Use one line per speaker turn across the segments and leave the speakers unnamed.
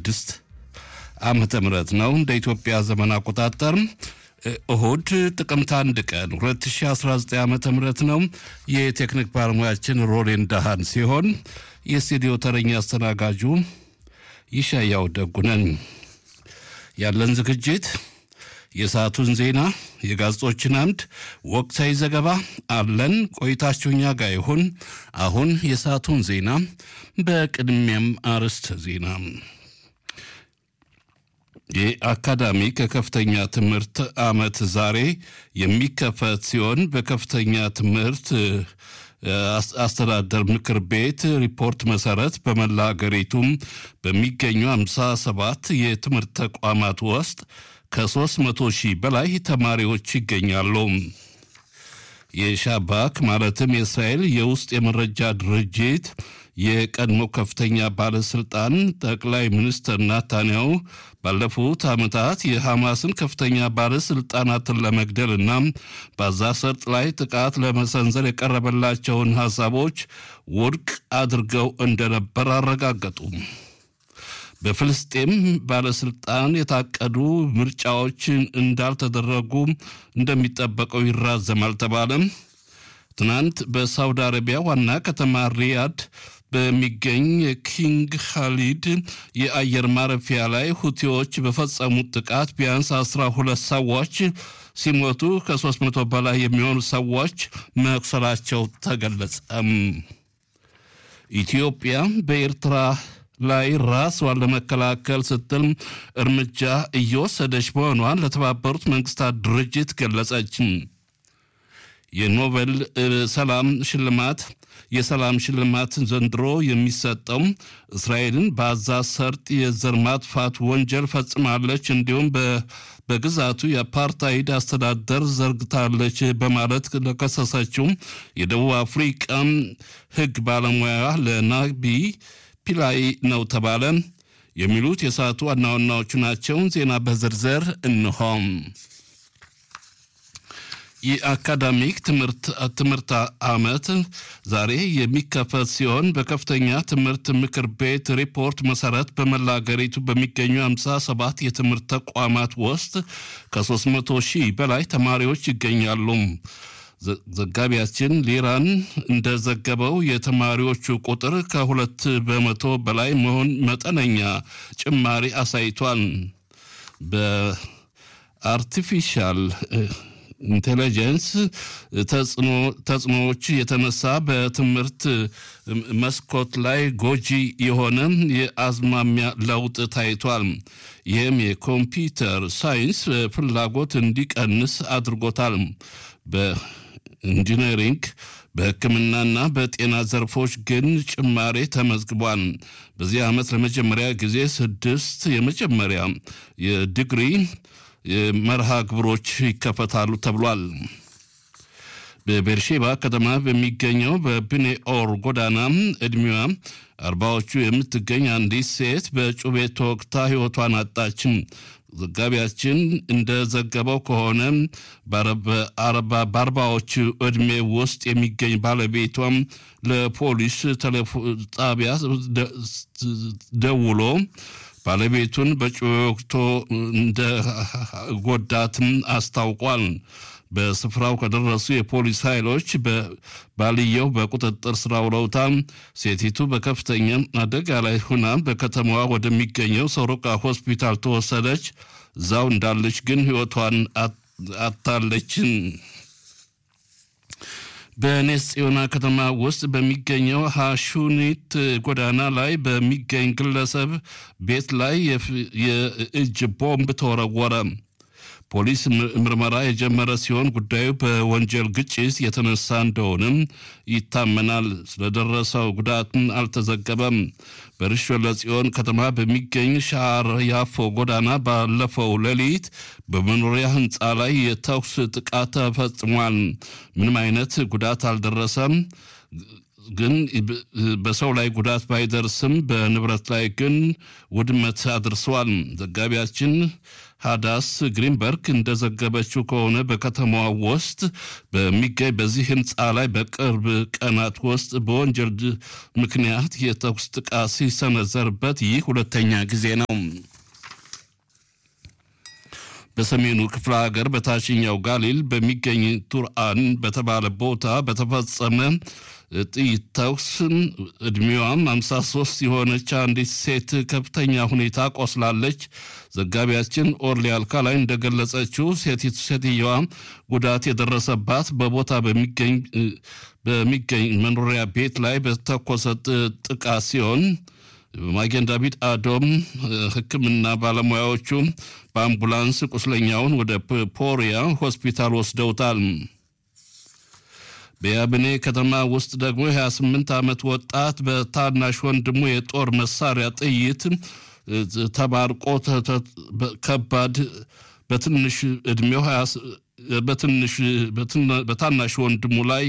2026 ዓመተ ምህረት ነው እንደ ኢትዮጵያ ዘመን አቆጣጠር እሁድ ጥቅምት አንድ ቀን 2019 ዓ ም ነው። የቴክኒክ ባለሙያችን ሮሌን ዳሃን ሲሆን የስቱዲዮ ተረኛ አስተናጋጁ ይሻያው ደጉነን። ያለን ዝግጅት የሰዓቱን ዜና፣ የጋዜጦችን አምድ፣ ወቅታዊ ዘገባ አለን። ቆይታችሁ እኛ ጋር ይሁን። አሁን የሰዓቱን ዜና፣ በቅድሚያም አርዕስተ ዜና የአካዳሚክ ከከፍተኛ ትምህርት ዓመት ዛሬ የሚከፈት ሲሆን በከፍተኛ ትምህርት አስተዳደር ምክር ቤት ሪፖርት መሰረት በመላ ሀገሪቱም በሚገኙ 57 የትምህርት ተቋማት ውስጥ ከ300 ሺህ በላይ ተማሪዎች ይገኛሉ። የሻባክ ማለትም የእስራኤል የውስጥ የመረጃ ድርጅት የቀድሞ ከፍተኛ ባለስልጣን ጠቅላይ ሚኒስትር ናታንያሁ ባለፉት ዓመታት የሐማስን ከፍተኛ ባለስልጣናትን ለመግደል እና በጋዛ ሰርጥ ላይ ጥቃት ለመሰንዘር የቀረበላቸውን ሐሳቦች ውድቅ አድርገው እንደነበር አረጋገጡ። በፍልስጤም ባለስልጣን የታቀዱ ምርጫዎች እንዳልተደረጉ እንደሚጠበቀው ይራዘማል ተባለ። ትናንት በሳውዲ አረቢያ ዋና ከተማ ሪያድ በሚገኝ ኪንግ ካሊድ የአየር ማረፊያ ላይ ሁቲዎች በፈጸሙት ጥቃት ቢያንስ አስራ ሁለት ሰዎች ሲሞቱ ከሶስት መቶ በላይ የሚሆኑ ሰዎች መቁሰላቸው ተገለጸም። ኢትዮጵያ በኤርትራ ላይ ራስዋን ለመከላከል ስትል እርምጃ እየወሰደች መሆኗን ለተባበሩት መንግስታት ድርጅት ገለጸች። የኖቤል ሰላም ሽልማት የሰላም ሽልማት ዘንድሮ የሚሰጠው እስራኤልን በጋዛ ሰርጥ የዘር ማጥፋት ወንጀል ፈጽማለች፣ እንዲሁም በግዛቱ የአፓርታይድ አስተዳደር ዘርግታለች በማለት ለከሰሰችው የደቡብ አፍሪቃ ሕግ ባለሙያ ለናቢ ፒላይ ነው ተባለ። የሚሉት የሰዓቱ ዋና ዋናዎቹ ናቸው። ዜና በዝርዝር እንሆም። የአካዳሚክ ትምህርት ዓመት ዛሬ የሚከፈት ሲሆን በከፍተኛ ትምህርት ምክር ቤት ሪፖርት መሰረት በመላ ሀገሪቱ በሚገኙ 57 የትምህርት ተቋማት ውስጥ ከ300 ሺህ በላይ ተማሪዎች ይገኛሉ። ዘጋቢያችን ሊራን እንደዘገበው የተማሪዎቹ ቁጥር ከሁለት በመቶ በላይ መሆን መጠነኛ ጭማሪ አሳይቷል። በአርቲፊሻል ኢንቴሊጀንስ ተጽዕኖዎች የተነሳ በትምህርት መስኮት ላይ ጎጂ የሆነ የአዝማሚያ ለውጥ ታይቷል። ይህም የኮምፒውተር ሳይንስ ፍላጎት እንዲቀንስ አድርጎታል። በኢንጂነሪንግ በሕክምናና በጤና ዘርፎች ግን ጭማሬ ተመዝግቧል። በዚህ ዓመት ለመጀመሪያ ጊዜ ስድስት የመጀመሪያ የዲግሪ መርሃ ግብሮች ይከፈታሉ ተብሏል። በቤርሼባ ከተማ በሚገኘው በብኔ ኦር ጎዳና ዕድሜዋ አርባዎቹ የምትገኝ አንዲት ሴት በጩቤ ተወግታ ሕይወቷን አጣችም። ዘጋቢያችን እንደዘገበው ከሆነ በአርባዎቹ ዕድሜ ውስጥ የሚገኝ ባለቤቷም ለፖሊስ ጣቢያ ደውሎ ባለቤቱን በጩቤ ወግቶ እንደ ጎዳትም አስታውቋል። በስፍራው ከደረሱ የፖሊስ ኃይሎች ባልየው በቁጥጥር ስር አውለውታል። ሴቲቱ በከፍተኛ አደጋ ላይ ሁና በከተማዋ ወደሚገኘው ሶሮቃ ሆስፒታል ተወሰደች። እዛው እንዳለች ግን ሕይወቷን አታለችን። በኔስ ጽዮና ከተማ ውስጥ በሚገኘው ሐሹኒት ጎዳና ላይ በሚገኝ ግለሰብ ቤት ላይ የእጅ ቦምብ ተወረወረ። ፖሊስ ምርመራ የጀመረ ሲሆን ጉዳዩ በወንጀል ግጭት የተነሳ እንደሆነም ይታመናል። ስለደረሰው ጉዳትን አልተዘገበም። በርሾ ለጽዮን ከተማ በሚገኝ ሻር ያፎ ጎዳና ባለፈው ሌሊት በመኖሪያ ሕንፃ ላይ የተኩስ ጥቃት ተፈጽሟል። ምንም አይነት ጉዳት አልደረሰም። ግን በሰው ላይ ጉዳት ባይደርስም በንብረት ላይ ግን ውድመት አድርሰዋል። ዘጋቢያችን ሃዳስ ግሪንበርግ እንደዘገበችው ከሆነ በከተማዋ ውስጥ በሚገኝ በዚህ ህንፃ ላይ በቅርብ ቀናት ውስጥ በወንጀል ምክንያት የተኩስ ጥቃት ሲሰነዘርበት ይህ ሁለተኛ ጊዜ ነው። በሰሜኑ ክፍለ ሀገር በታችኛው ጋሊል በሚገኝ ቱርአን በተባለ ቦታ በተፈጸመ ጥይት ተኩስ ዕድሜዋም 53 የሆነች አንዲት ሴት ከፍተኛ ሁኔታ ቆስላለች። ዘጋቢያችን ኦርሊ አልካላይ እንደገለጸችው ሴቲቱ ሴትየዋ ጉዳት የደረሰባት በቦታ በሚገኝ መኖሪያ ቤት ላይ በተኮሰ ጥቃት ሲሆን ማጌን ዳቪድ አዶም ሕክምና ባለሙያዎቹ በአምቡላንስ ቁስለኛውን ወደ ፖሪያ ሆስፒታል ወስደውታል። በያብኔ ከተማ ውስጥ ደግሞ የ28 ዓመት ወጣት በታናሽ ወንድሙ የጦር መሳሪያ ጥይት ተባርቆ ከባድ በትንሽ ዕድሜው በትንሽ በታናሽ ወንድሙ ላይ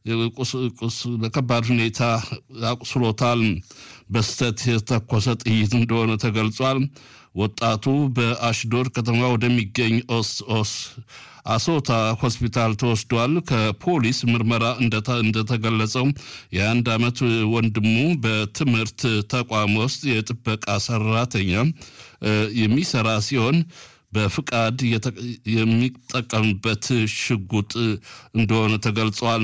በከባድ ሁኔታ አቁስሎታል። በስተት የተተኮሰ ጥይት እንደሆነ ተገልጿል። ወጣቱ በአሽዶድ ከተማ ወደሚገኝ ኦስ ኦስ አሶታ ሆስፒታል ተወስዷል። ከፖሊስ ምርመራ እንደተገለጸው የአንድ ዓመት ወንድሙ በትምህርት ተቋም ውስጥ የጥበቃ ሰራተኛ የሚሰራ ሲሆን በፍቃድ የሚጠቀምበት ሽጉጥ እንደሆነ ተገልጿል።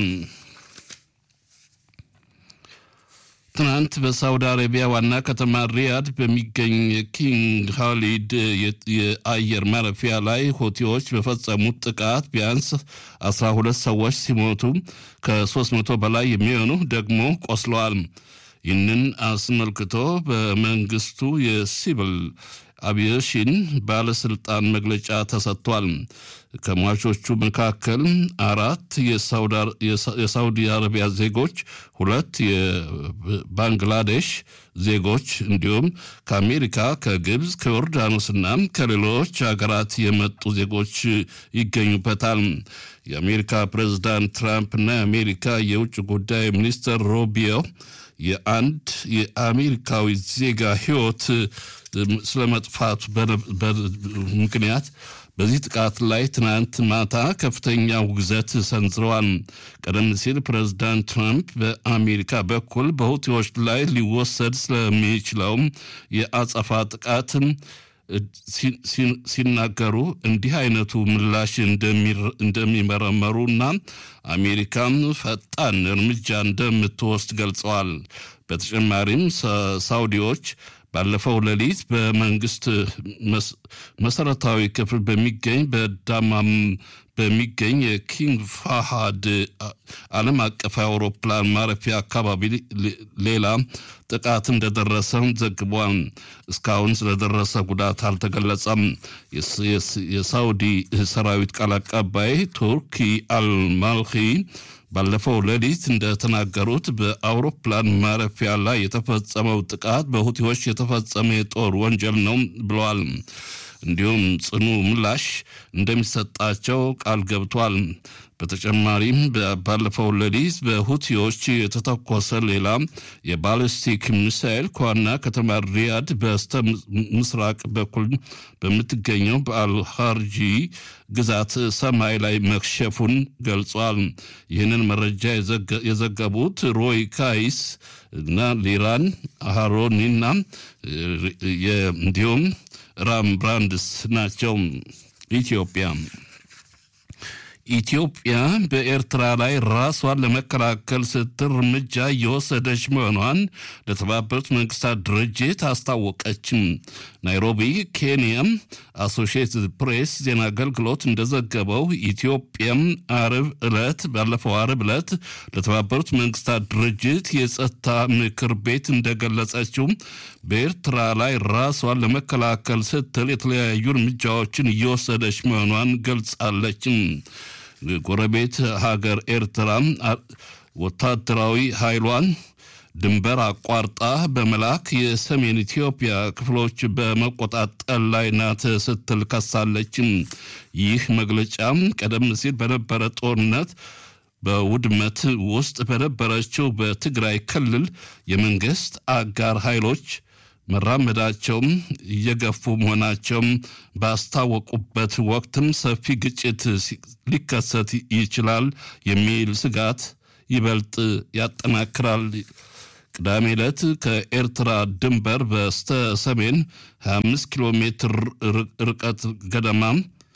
ትናንት በሳውዲ አረቢያ ዋና ከተማ ሪያድ በሚገኝ ኪንግ ሃሊድ የአየር ማረፊያ ላይ ሆቲዎች በፈጸሙት ጥቃት ቢያንስ 12 ሰዎች ሲሞቱ ከ300 በላይ የሚሆኑ ደግሞ ቆስለዋል። ይህንን አስመልክቶ በመንግስቱ የሲቪል አቪዬሽን ባለስልጣን መግለጫ ተሰጥቷል። ከሟቾቹ መካከል አራት የሳውዲ አረቢያ ዜጎች፣ ሁለት የባንግላዴሽ ዜጎች እንዲሁም ከአሜሪካ፣ ከግብፅ፣ ከዮርዳኖስና ከሌሎች ሀገራት የመጡ ዜጎች ይገኙበታል። የአሜሪካ ፕሬዝዳንት ትራምፕና የአሜሪካ የውጭ ጉዳይ ሚኒስትር ሮቢዮ የአንድ የአሜሪካዊ ዜጋ ሕይወት ስለመጥፋቱ ምክንያት በዚህ ጥቃት ላይ ትናንት ማታ ከፍተኛ ውግዘት ሰንዝረዋል። ቀደም ሲል ፕሬዝዳንት ትራምፕ በአሜሪካ በኩል በሁቲዎች ላይ ሊወሰድ ስለሚችለው የአጸፋ ጥቃት ሲናገሩ እንዲህ አይነቱ ምላሽ እንደሚመረመሩና አሜሪካም ፈጣን እርምጃ እንደምትወስድ ገልጸዋል። በተጨማሪም ሳውዲዎች ባለፈው ሌሊት በመንግስት መሰረታዊ ክፍል በሚገኝ በዳማም በሚገኝ የኪንግ ፋሃድ ዓለም አቀፍ አውሮፕላን ማረፊያ አካባቢ ሌላ ጥቃት እንደደረሰ ዘግቧል። እስካሁን ስለደረሰ ጉዳት አልተገለጸም። የሳውዲ ሰራዊት ቃል አቀባይ ቱርኪ አልማልኪ ባለፈው ሌሊት እንደተናገሩት በአውሮፕላን ማረፊያ ላይ የተፈጸመው ጥቃት በሁቲዎች የተፈጸመ የጦር ወንጀል ነው ብለዋል። እንዲሁም ጽኑ ምላሽ እንደሚሰጣቸው ቃል ገብቷል። በተጨማሪም ባለፈው ሌሊት በሁቲዎች የተተኮሰ ሌላ የባሊስቲክ ሚሳኤል ከዋና ከተማ ሪያድ በስተ ምስራቅ በኩል በምትገኘው በአልሃርጂ ግዛት ሰማይ ላይ መክሸፉን ገልጿል። ይህንን መረጃ የዘገቡት ሮይ ካይስ እና ሊራን አሃሮኒና እንዲሁም ራም ብራንድስ ናቸው። ኢትዮጵያ ኢትዮጵያ በኤርትራ ላይ ራሷን ለመከላከል ስትል እርምጃ እየወሰደች መሆኗን ለተባበሩት መንግስታት ድርጅት አስታወቀችም። ናይሮቢ ኬንያም አሶሺየትድ ፕሬስ ዜና አገልግሎት እንደዘገበው ኢትዮጵያም አርብ ዕለት ባለፈው አርብ ዕለት ለተባበሩት መንግስታት ድርጅት የጸጥታ ምክር ቤት እንደገለጸችው በኤርትራ ላይ ራሷን ለመከላከል ስትል የተለያዩ እርምጃዎችን እየወሰደች መሆኗን ገልጻለችም። ጎረቤት ሀገር ኤርትራ ወታደራዊ ኃይሏን ድንበር አቋርጣ በመላክ የሰሜን ኢትዮጵያ ክፍሎች በመቆጣጠር ላይ ናት ስትል ከሳለችም። ይህ መግለጫ ቀደም ሲል በነበረ ጦርነት በውድመት ውስጥ በነበረችው በትግራይ ክልል የመንግስት አጋር ኃይሎች መራመዳቸውም እየገፉ መሆናቸውም ባስታወቁበት ወቅትም ሰፊ ግጭት ሊከሰት ይችላል የሚል ስጋት ይበልጥ ያጠናክራል። ቅዳሜ ዕለት ከኤርትራ ድንበር በስተ ሰሜን 25 ኪሎ ሜትር ርቀት ገደማ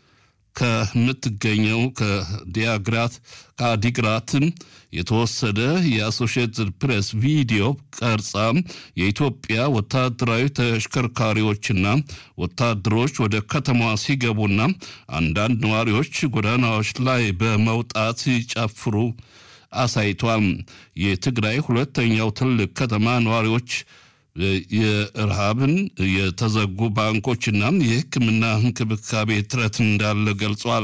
ከምትገኘው ከዲያግራት ከአዲግራት የተወሰደ የአሶሺየትድ ፕሬስ ቪዲዮ ቀርጻ የኢትዮጵያ ወታደራዊ ተሽከርካሪዎችና ወታደሮች ወደ ከተማዋ ሲገቡና አንዳንድ ነዋሪዎች ጎዳናዎች ላይ በመውጣት ሲጨፍሩ አሳይቷል። የትግራይ ሁለተኛው ትልቅ ከተማ ነዋሪዎች የረሃብን የተዘጉ ባንኮችና የሕክምና እንክብካቤ እጥረት እንዳለ ገልጿል።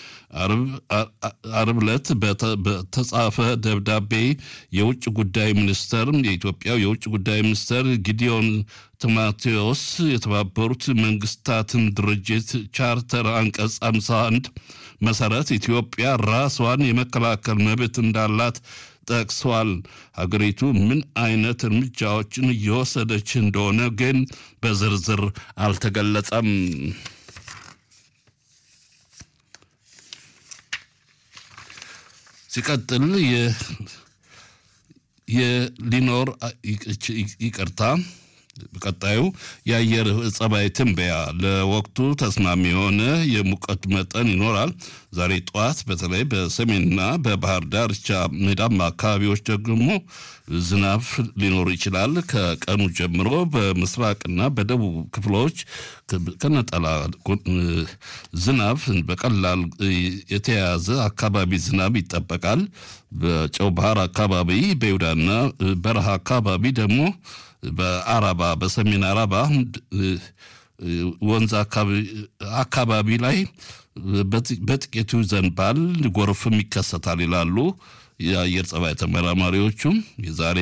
አርብ ዕለት በተጻፈ ደብዳቤ የውጭ ጉዳይ ሚኒስተር የኢትዮጵያው የውጭ ጉዳይ ሚኒስተር ጊዲዮን ቲሞቴዎስ የተባበሩት መንግስታትን ድርጅት ቻርተር አንቀጽ 51 መሰረት ኢትዮጵያ ራሷን የመከላከል መብት እንዳላት ጠቅሷል። ሀገሪቱ ምን አይነት እርምጃዎችን እየወሰደች እንደሆነ ግን በዝርዝር አልተገለጸም። ሲቀጥል የሊኖር ይቅርታ ቀጣዩ የአየር ጸባይ ትንበያ ለወቅቱ ተስማሚ የሆነ የሙቀት መጠን ይኖራል። ዛሬ ጠዋት በተለይ በሰሜንና በባህር ዳርቻ ሜዳማ አካባቢዎች ደግሞ ዝናብ ሊኖር ይችላል። ከቀኑ ጀምሮ በምስራቅና በደቡብ ክፍሎች ከነጠላ ዝናብ በቀላል የተያያዘ አካባቢ ዝናብ ይጠበቃል። በጨው ባህር አካባቢ በይሁዳና በረሃ አካባቢ ደግሞ በአረባ በሰሜን አረባ ወንዝ አካባቢ ላይ በጥቂቱ ይዘንባል፣ ጎርፍም ይከሰታል ይላሉ የአየር ጸባይ ተመራማሪዎቹም። የዛሬ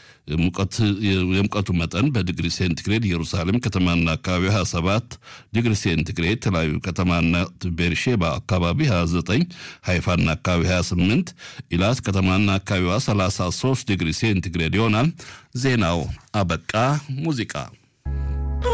የሙቀቱ መጠን በዲግሪ ሴንቲግሬድ ኢየሩሳሌም ከተማና አካባቢ 27 ዲግሪ ሴንቲግሬድ፣ ተለያዩ ከተማና ቤርሼባ አካባቢ 29፣ ሃይፋና አካባቢ 28፣ ኢላት ከተማና አካባቢዋ 33 ዲግሪ ሴንቲግሬድ ይሆናል። ዜናው አበቃ። ሙዚቃ